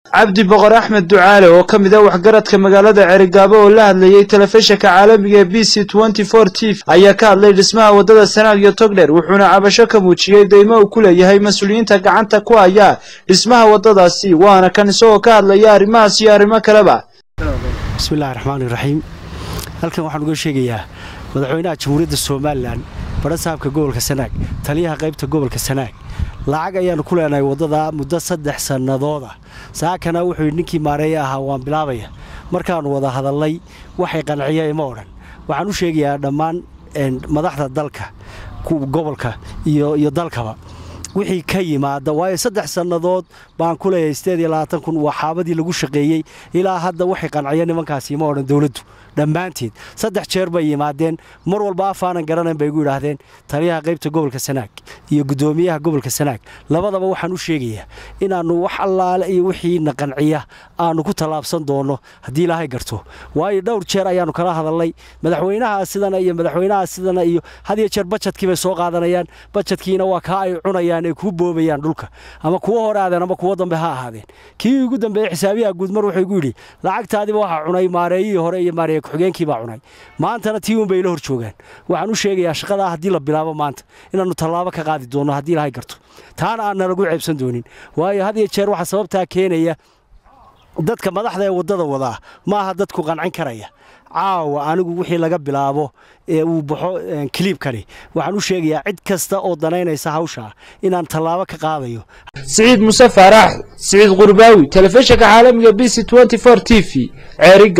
cabdi boqor axmed ducaale oo ka mid ah waxgaradka magaalada cerigaabo oo la hadlayey telefishinka caalamiga ee b c t v ayaa ka hadlay dhismaha waddada sanaag iyo togdher wuxuuna cabasho ka muujiyey deymo uu ku leeyahay mas-uuliyiinta gacanta ku haya dhismaha waddadaasi waana kan isagoo ka hadlaya arrimahaas iyo arrimo kaleba bismillahi raxmaani raxiim halkan waxaan uga sheegayaa madaxweynaha jamhuuriyadda somalilan barasaabka gobolka sanaag taliyaha qaybta gobolka sanaag lacag ayaannu ku leenahay waddada muddo saddex sannadooda saakana wuxuu yidhi ninkii maareeye ahaa waan bilaabaya markaannu wada hadallay waxay qanciya ima odhan waxaan u sheegayaa dhammaan madaxda dalka gobolka iyo dalkaba wixii ka yimaada waayo saddex sannadood baan ku leeyahay sideed iyo labaatan kun waa xaabadii lagu shaqeeyey ilaa hadda waxay qanciya nimankaasi ima odhan dowladdu dhammaanteed saddex jeer bay yimaadeen mar walba afaanan garanayn bay igu yidhaahdeen taliyaha qaybta gobolka sanaag iyo guddoomiyaha gobolka sanaag labadaba waxaan u sheegayaa inaannu wax allaale iyo wixiina qanciya aannu ku tallaabsan doonno haddii ilaahay garto waayo dhowr jeer ayaannu kala hadalnay madaxweynaha sidana iyo madaxweynaha sidana iyo had iyo jeer bajadkii bay soo qaadanayaan bajadkiina waa kaa ay cunayaan ay kuu boobayaan dhulka ama kuwo hore aadeen ama kuwo dambe ha ahaadeen kii ugu dambeeyey xisaabiyaha guud mar wuxuu igu yidhi lacagtaadiba waxaa cunay maareeyihii hore iyo maareeye ku-xigeenkii baa cunay maantana tii uun bay ila hor joogaan waxaan u sheegayaa shaqadaa haddii la bilaabo maanta inaannu tallaabo ka qaadi doonno haddii ilaahay garto taana aan nalagu ceebsan doonin waayo had iyo jeer waxaa sababtaa keenaya dadka madaxda ee waddada wadaa ma aha dadku qancin karaya caawa anigu wixii laga bilaabo ee uu baxo kiliibkani waxaan u sheegayaa cid kasta oo danaynaysa hawshaa inaan tallaabo ka qaadayo siciid muse faarax siciid qurbaawi telefishinka caalamiga b c t v